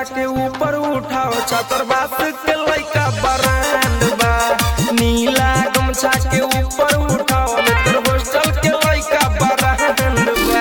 के ऊपर उठाओ छतरबास के लइका बरांड बा नीला गमछा के ऊपर उठाओ मित्र हॉस्टल के लइका बरांड बा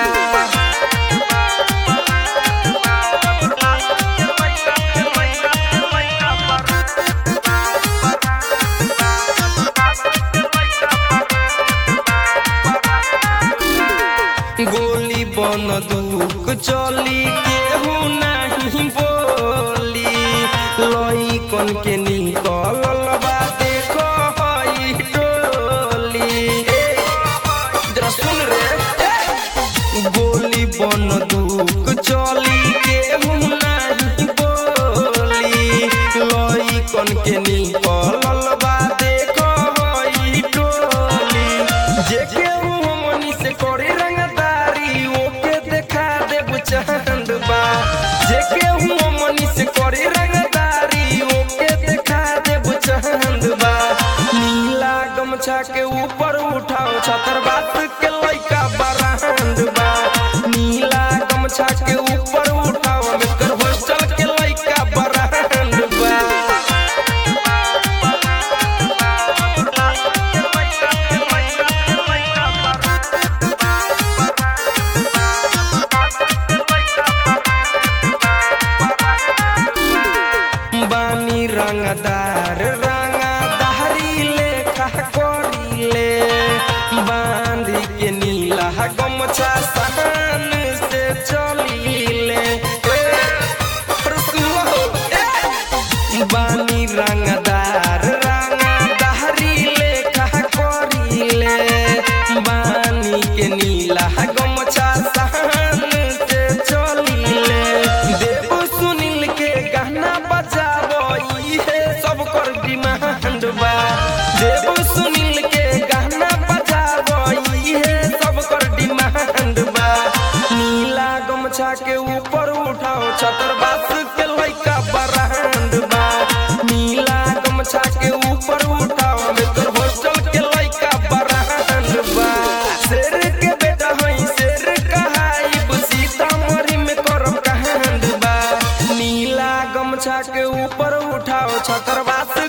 गोली बन दुक चली केहू नहीं बोली लई कन के निकलल बा देखो हई टोली ए, जरा सुन रे ए। गोली बन दुक चली केहू नहीं बोली लई कन के निकलल बा देखो हई टोली जे केहू हमनी से करे रंगदारी ओके देखा देब चंद बा जे केहू हमनी से करे रंगदारी ओके देखा देब चंद बा नीला गमछा के ऊपर उठाओ छतरबास के लइका बरांड बा नीला गमछा के ऊपर उठाओ मित्र हॉस्टल के लइका बरांड बा बानी रंगदार रंगदारी लेखा करीले बांध के नीला गमछा सहन से चलीले ए, रसुआ हो, ए। बानी रंगदार रंगदारी लेखा करीले बानी के नीला गमछा सहन से चलीले देव सुनील के गाना बजाबो इहे सब कर डिमांड बा देव सुनील के गाना बजाबो इहे सब कर डिमांड बा नीला गमछा के ऊपर उठाओ छतरबास के लइका बरांड बा नीला गमछा के ऊपर उठाओ मित्र हॉस्टल के लइका बरांड बा शेर के बेटा हई शेर कहाइब सीतामढ़ी में करब कांड बा नीला गमछा के ऊपर उठाओ छतरबास